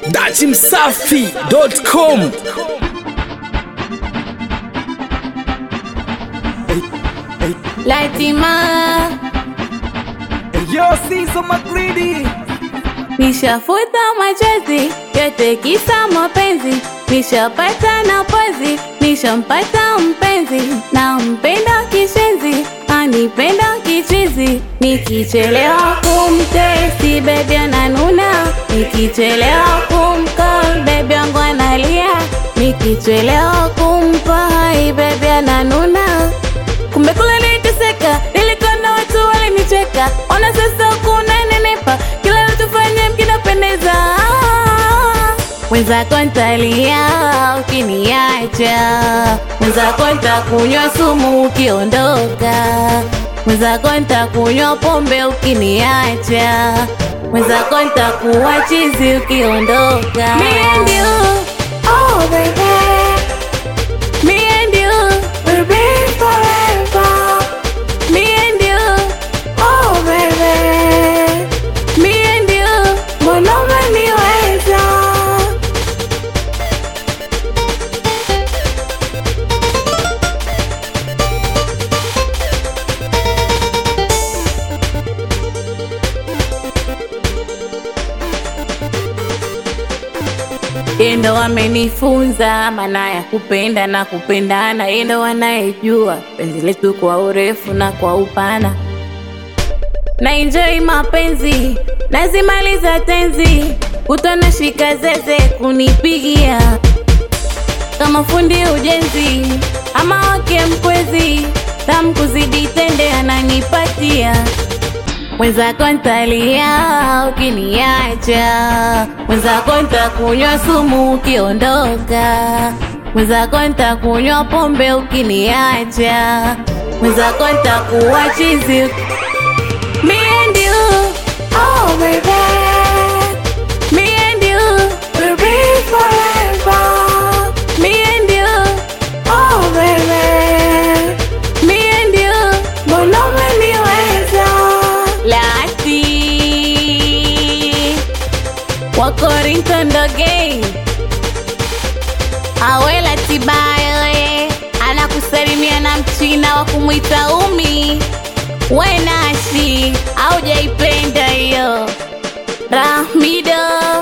dachimsafi.com Latima Yo, Sizo Magridi nishafuta machozi yote kisa mapenzi, nishapata na pozi, nishampata mpenzi, na mpenda kishenzi, anipenda kichizi, nikichelewa kumtesi bebi ananuna, nikichelewa kumcall bebi wangu analia, nikichelewa kumpa hai bebi ananuna kumbe kule niteseka, nilikuwa na watu walinicheka, ona sasa kuna nenepa, kila utufanye mkinapendeza. Mwenzako ntalia ukiniacha, mwenzako ntakunywa sumu ukiondoka, mwenzako ntakunywa pombe ukiniacha, mwenzako ntakuwa chizi ukiondoka. Me and you, oh baby. Me and you will be forever. Me and you, oh baby. Me and you, mbona umeniweza? Yeye ndo amenifunza maana ya kupenda na kupendana, yeye ndo anayejua penzi letu kwa urefu na kwa upana. Na enjoy mapenzi, nazimaliza tenzi, kutona shika zeze kunipigia kama fundi ujenzi ama wake mkwezi, tamu kuzidi tende ananipatia mwenzako ntalia ukiniacha, mwenzako ntakunywa sumu ukiondoka, mwenzako ntakunywa pombe ukiniacha, mwenzako ntakuwa chizi. Me and you, oh baby, me and you will be forever. Me and you, oh baby, me and you, mbona umeniweza? Lati wa Korinto ndo gay awe Latibayo eh, anakusalimia na mchina wa kumwita umi wenashi aujaipenda hiyo Rahmido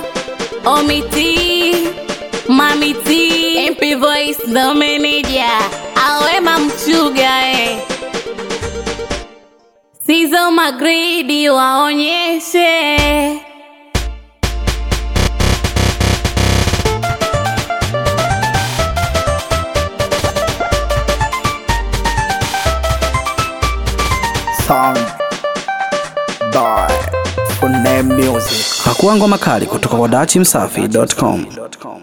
Omiti Mamiti MP Voice the manager awe mamchuga eh. Sizo Magridi waonyeshe Sound by Funem Music. Pakuangwa makali kutoka kwa dachimsafi.com.